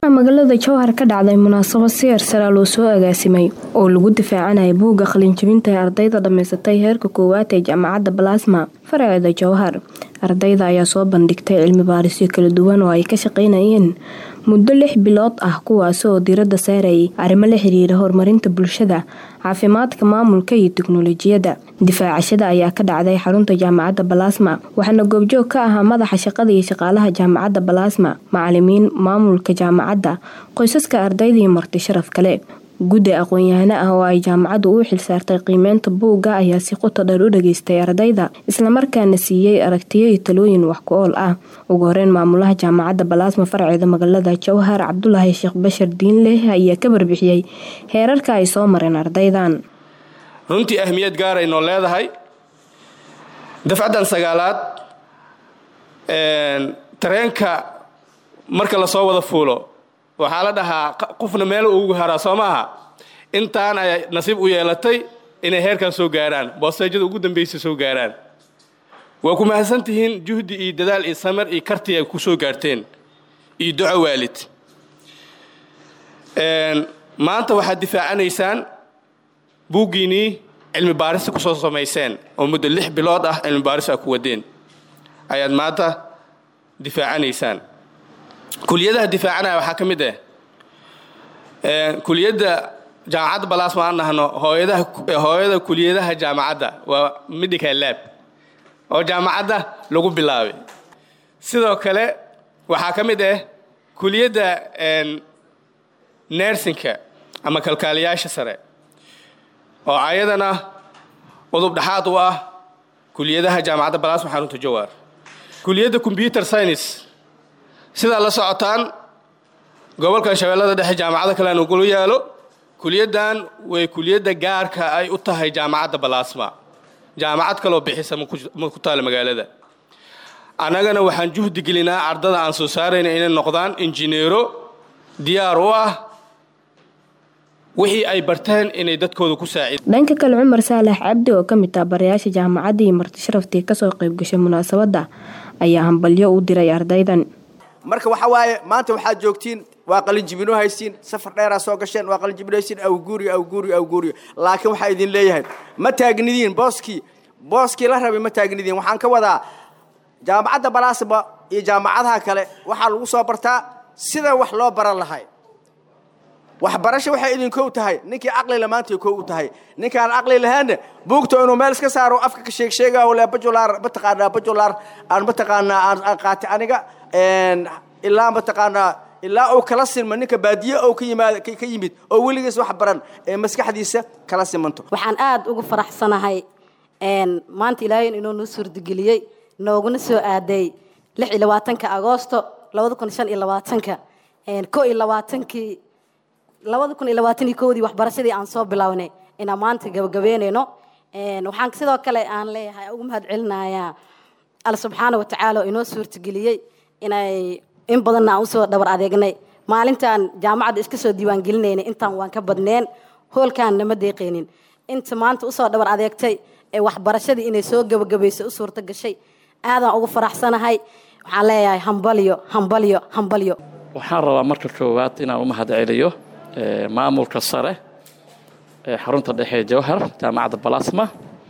magaalada jowhar ka dhacday munaasabad si hersara loo soo agaasimay oo lagu difaacanaya buugga qalinjabinta ee ardayda dhammaysatay heerka koowaad ee jaamacadda balasma faraceeda jowhar ardayda ayaa soo bandhigtay cilmi baarisyo kala duwan oo ay ka shaqaynayeen muddo lix bilood ah kuwaasi oo diiradda saarayay arrimo la xiriira horumarinta bulshada caafimaadka maamulka iyo tiknolojiyadda difaacashada ayaa ka dhacday xarunta jaamacadda balasma waxaana goobjoog ka ahaa madaxa shaqada iyo shaqaalaha jaamacadda balasma macalimiin maamulka jaamacadda qoysaska ardayda iyo marti sharaf kale guddi aqoon-yahano ah oo ay jaamacaddu u xilsaartay qiimeynta buugga ayaa si qoto dheer u dhageystay ardayda islamarkaana siiyey aragtiyo iyo talooyin wax ku ool ah ugu horeyn maamulaha jaamacadda balaasma farceeda magaalada jowhar cabdulaahi sheekh bashar diinleh ayaa ka barbixiyey heerarka ay soo mareen ardaydan runtii ahmiyad gaaray noo leedahay dafcaddan sagaalaad tareenka marka lasoo wada fuulo waxaa la dhahaa qofna meel ugu haraa soo maaha intaan ay nasiib u yeelatay inay heerkan soo gaaraan boosteejada ugu dambaysa soo gaaraan waa ku mahadsan tihiin juhdi iyo dadaal iyo samar iyo karti ay ku soo gaarteen iyo duco waalid maanta waxaad difaacanaysaan buuggiinnii cilmi baarista kusoo samayseen oo muddo lix bilood ah cilmi baaris a ku wadeen ayaad maanta difaacanaysaan kuliyadaha difaacanaya waxaa ka mid ah kuliyadda jaamacadda balaasma aan nahno hooyada kuliyadaha jaamacadda waa medical lab oo jaamacadda lagu bilaabay sidoo kale waxaa ka mid ah kuliyadda nersinka ama kalkaaliyaasha sare oo ayadana udub dhexaad u ah kuliyadaha jaamacadda balaasma xarunta jawaar kuliyadda combyuter science sidaa la socotaan gobolkan shabeellada dhexe jaamacado kale nugula yaalo kuliyaddan way kuliyadda gaarka ay u tahay jaamacadda balaasma jaamacad kaloo bixisa ma ku taala magaalada annagana waxaan juhdi gelinaa ardada aan soo saarayna inay noqdaan injineero diyaar u ah wixii ay barteen inay dadkooda ku saaciid dhanka kale cumar saalax cabdi oo ka mid ah barayaasha jaamacadda iyo marti sharaftii kasoo qayb gashay munaasabadda ayaa hambalyo u diray ardaydan marka waxa waaye maanta waxaad joogtiin waa qalinjibino haysiin safar dheeraa soo gasheen waa qalinjibino haysiin awguuriyo awguuriyo awguuriyo laakiin waxaa idin leeyahay ma taagnidiin booskii booskii la rabay ma taagnidiin waxaan ka wadaa jaamacadda balaasba iyo jaamacadaha kale waxaa lagu soo bartaa sida wax loo baran lahay waxbarasho waxay idinkow tahay ninkii caqlila maanta kow u tahay ninkaan caqli lahaanna buugta inuu meel iska saaro afka ka sheeg sheegaa le bajular mataqaanaa bajular aan mataqaanaa aan qaatay aniga ilaa mataqaanaa ilaa uu kala silmo ninka baadiye oo ka yimaad ka yimid oo weligiis wax baran ee maskaxdiisa kala simanto waxaan aad ugu faraxsanahay maanta ilaahay inuu noo suurtageliyey nooguna soo aaday lix iyo labaatanka agoosto labada kun shan iyo labaatanka ko iyo labaatankii labada kun iyo labaatan iyo kowdii waxbarashadii aan soo bilownay inaan maanta gabagabeynayno waxaan sidoo kale aan leeyahay ugu mahad celinayaa alla subxaana wa tacaala oo inoo suurtageliyey inay in badanna aan usoo dhabar adeegnay maalintaan jaamacadda iska soo diiwaangelinaynay intaan waan ka badneen hoolkaan nama deeqaynin inta maanta usoo dhabar adeegtay ee waxbarashadii inay soo gabagabayso u suurto gashay aadaan ugu faraxsanahay waxaan leeyahay hambalyo hambalyo hambalyo waxaan rabaa marka koowaad inaan u mahad celiyo maamulka sare ee xarunta dhexe ee jawhar jaamacadda balasma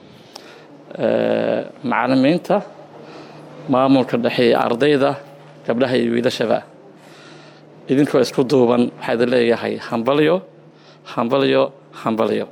macalimiinta maamulka dhexe ee ardayda gabdhaha iyo wiilashaba idinkoo isku duuban waxaa idin leeyahay hambalyo hambalyo hambalyo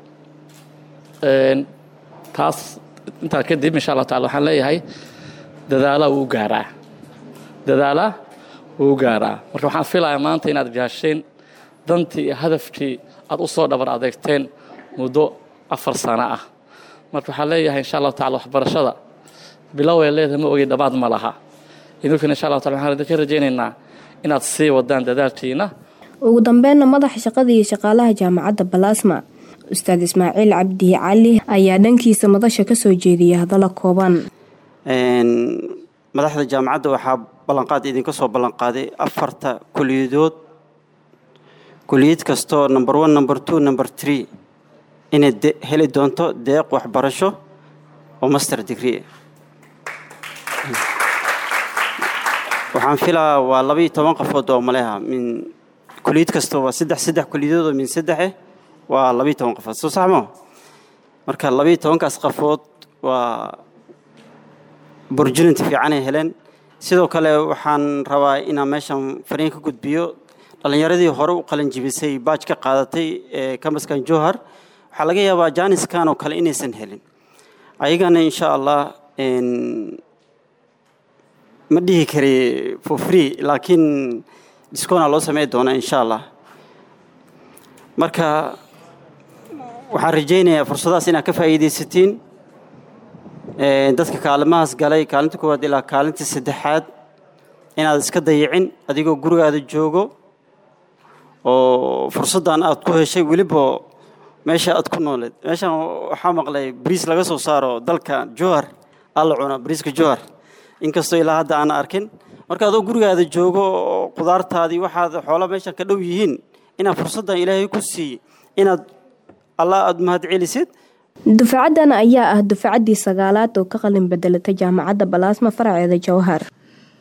taas intaa kadib insha allah tacala waxaan leeyahay dadaalaa wuu gaaraa dadaalaa wuu gaaraa marka waxaan filayaa maanta inaad gaasheen dantii iyo hadafkii aad u soo dhabar adeegteen muddo afar sano ah marka waxaan leeyahay insha allahu tacala waxbarashada bilow ay leedahay ma ogi dhammaad ma laha idinkuna insha allahu tacala waxaan idinka rajaynaynaa inaad sii wadaan dadaalkiina ugu dambeynna madaxa shaqada iyo shaqaalaha jaamacadda balaasma ustaad ismaaciil cabdi cali ayaa dhankiisa madasha kasoo jeediyay hadallo kooban madaxda jaamacadda waxaa ballanqaad idinka soo ballanqaaday afarta kuliyadood kuliyad kastoo number one number two number three inay heli doonto deeq waxbarasho oo master degree waxaan filaa waa laba iyo toban qofood oo maleha min kuliyad kasta waa saddex saddex kuliyadood oo min saddexe waa labiiyo toban qofood soo sax moo marka labiiyo tobankaas qofood waa burjulinti fiicanay heleen sidoo kale waxaan rabaa inaan meeshan fariin ka gudbiyo dhallinyaradii hore u qalin jibisay baaj ka qaadatay ee kambaskan jowhar waxaa laga yaabaa jaaniskan oo kale inaysan helin ayagana insha allah ma dhihi kari for free laakiin discona loo samey doonaa insha allah marka waxaan rajaynayaa fursadahaas inaad ka faa'iidaysatiin dadka kaalimahaas galay kaalinta koowaad ilaa kaalinta saddexaad inaad iska dayicin adigoo gurigaada joogo oo fursaddan aad ku heshay weliba meesha aad ku nooleed meeshan waxaa maqlay bariis laga soo saaro dalka jowhar alla cuna bariiska jowhar inkastoo ilaa hadda aan arkin marka adoo gurigaada joogo oo qudaartaadii waxaad xoola meeshan ka dhow yihiin inaad fursaddan ilaahay ku siiye inaad allah aada mahad celisid dufacaddan ayaa ah dufcaddii sagaalaad oo ka qalin bedelatay jaamacadda balaasma faraceeda jowhar